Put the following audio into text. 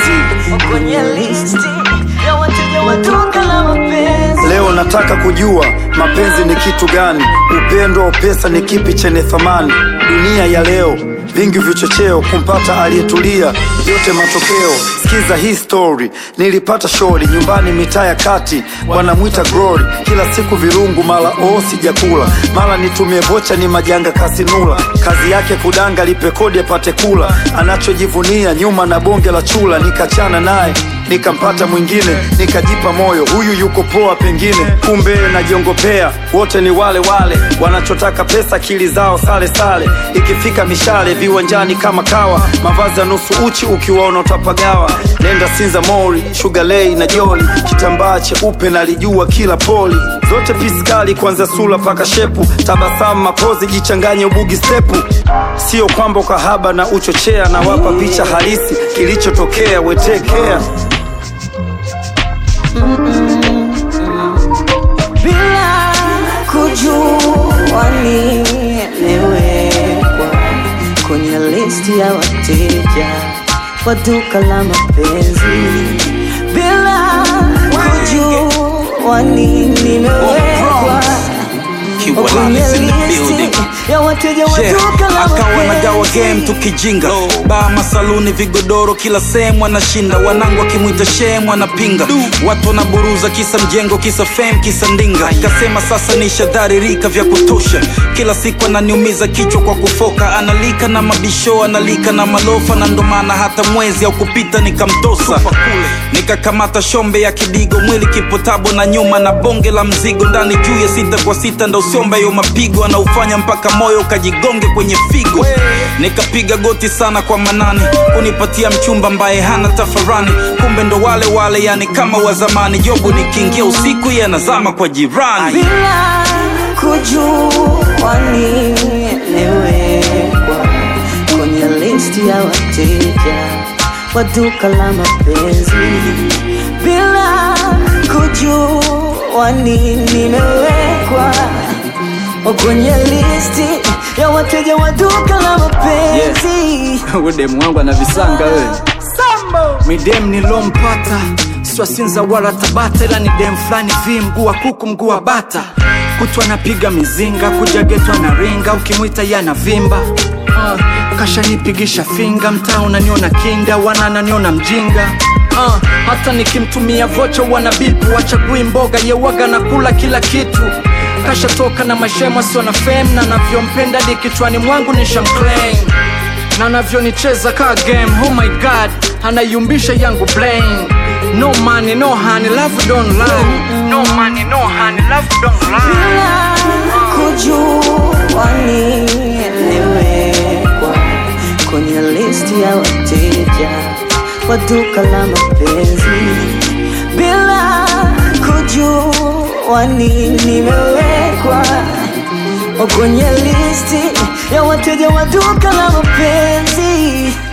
kwenye listi ya wateja wa duka la mapenzi. Leo nataka kujua mapenzi ni kitu gani, upendo au pesa ni kipi chenye thamani? Dunia ya leo vingi vichocheo, kumpata aliyetulia yote matokeo. Sikiza hii story, nilipata shori nyumbani mitaa ya kati, wanamwita Glory. Kila siku virungu, mala oo sijakula, mala nitumie vocha, ni majanga kasinula. Kazi yake kudanga, lipe kodi apate kula, anachojivunia nyuma na bonge la chula. Nikachana naye nikampata mwingine, nikajipa moyo, huyu yuko poa pengine, kumbe najiongopea. Wote ni wale wale wanachotaka pesa, akili zao sale sale. Ikifika mishale viwanjani kama kawa, mavazi ya nusu uchi, ukiwaona utapagawa. Nenda Sinza Mori, Sugar Lay na Joli, kitambaa cheupe nalijua kila poli, zote piskali, kuanzia sura paka shepu, tabasamu, mapozi, jichanganye ubugi stepu. Sio kwamba ukahaba na uchochea, na wapa picha halisi kilichotokea, wetekea bila kujua nimewekwa kwenye listi ya wateja wa duka la mapenzi bila kujua nimewekwa kwenye listi ya wateja wa Yeah, duka la akawa nagawa game mapenzi tukijinga baa masaluni vigodoro kila sehemu anashinda wanangu akimwita shemu anapinga watu wanaburuza kisa mjengo kisa fame kisa ndinga kasema sasa nishadharirika vya kutosha kila siku ananiumiza kichwa kwa kufoka analika na mabisho analika na malofa na ndo maana hata mwezi au kupita nikamtosa nikakamata shombe ya kidigo mwili kipotabo na nyuma na bonge la mzigo ndani juu ya sita kwa sita ndo usiomba yo mapigo anaufanya mpaka moyo ukajigonge kwenye figo nikapiga goti sana kwa manani kunipatia mchumba ambaye hana tafarani kumbe ndo wale wale yani kama wa zamani jobu nikiingia usiku yanazama kwa jirani bila kujua nimewekwa kwenye listi ya wateja wa duka la mapenzi bila kujua nimewekwa kwenye listi ya wateja wa duka la mapenzi udemu wangu ana visanga we midem nilompata swasinza wala tabata ila ni dem fulani vi mguu wa kuku mguu wa bata kutwa napiga mizinga kuja getwa na ringa ukimwita yana vimba uh, kashanipigisha finga mtaa unaniona kinda wanananiona mjinga uh, hata nikimtumia vocha wana bipu wachagui mboga yewaga na kula kila kitu kashatoka na mashemo sio na fem na navyompenda di kichwani mwangu ni shamclaim na navyonicheza ka game oh my god anayumbisha yangu blame no money no honey love don't lie no money no honey love don't lie bila kujua nimewekwa kwenye listi ya wateja wa duka la mapenzi bila kujua nimewekwa kwenye listi ya wateja wa duka la mapenzi